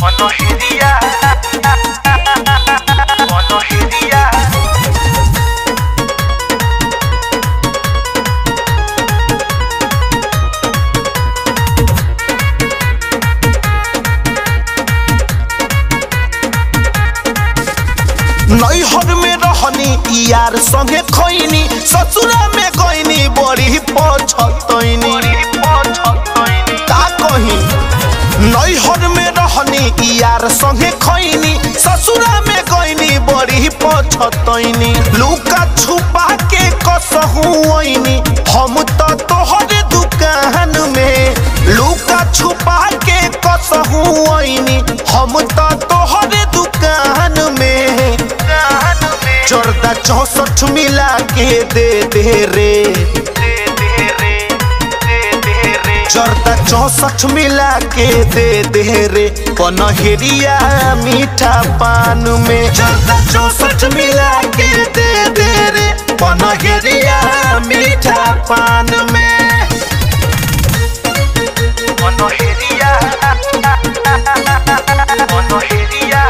Monogería. Monogería. नैहर में रहनी यार संगे खैनी ससुरा में गईनी बड़ी पछतैनी का कही नैहर में रहनी यार संगे खैनी ससुरा में गईनी बड़ी पछतैनी लुका छुपा के कसहुनी हम तो तोहरे दुकान में लुका छुपा के कसहुनी हम तो तोहरे दुकान में चौदह चौसठ मिला के दे दे रे चौदह चौसठ मिला के दे दे रे पनहरिया मीठा पान में चौदह चौसठ मिला के दे दे रे पनहरिया मीठा पान में Monogería. Monogería.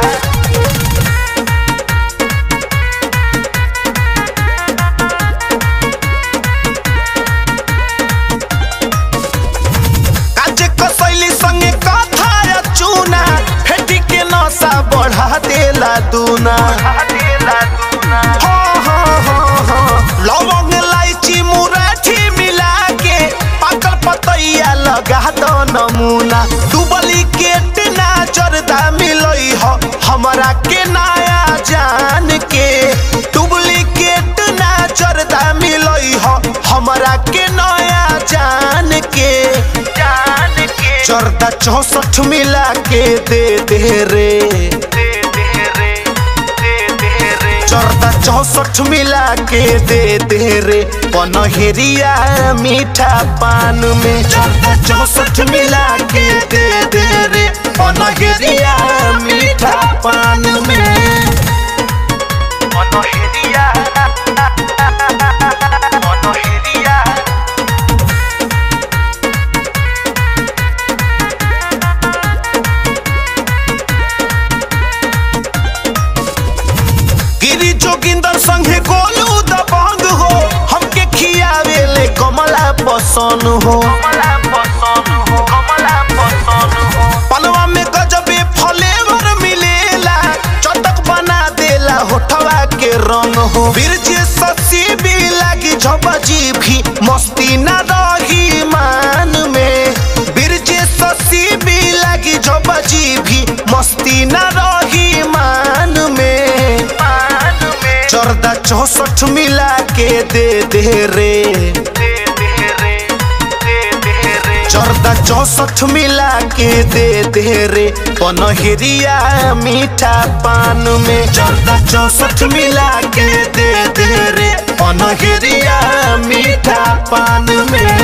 काजे कसैली संगे कथा या चूना फेटी के नशा बढ़ा देला दूना Adela Duna. हाँ, हाँ, हाँ, हाँ। लवंग इलायची मुराठी मिला के पाकल पतैया लगा दो नमूना डुबली के टिना जरदा मिलई ह हमरा के नया जान के डुप्लीकेट ना जरदा मिलई ह हमरा के नया जान के जान के चौदह चौसठ मिला के दे दे रे दे दे रे दे दे रे चौदह चौसठ मिला के दे दे रे पनहरिया मीठा पान में चौदह चौसठ मिला के दे दे रे पनहरिया मीठा पान में Monogería. Monogería. गिरी जोगिंदर संगे गोलू दबंग हो हमके खियावे ले कमला पसंद हो कमला पसंद हो कमला पसंद हो पलवा में गजबे फ्लेवर मिलेला चटक बना देला होठवा के रंग हो बिरजे ससी भी लागी झबजी भी मस्ती न रही मान में बिरजे ससी भी लागी झबजी भी मस्ती न रही मान में मान में चौदह चौसठ मिला के दे दे रे दे दे रे दे दे रे चौदह चौसठ मिला के दे दे रे पनहरिया मीठा पान में चौदह चौसठ मिला के दे दे रे पनहरिया मीठा पान में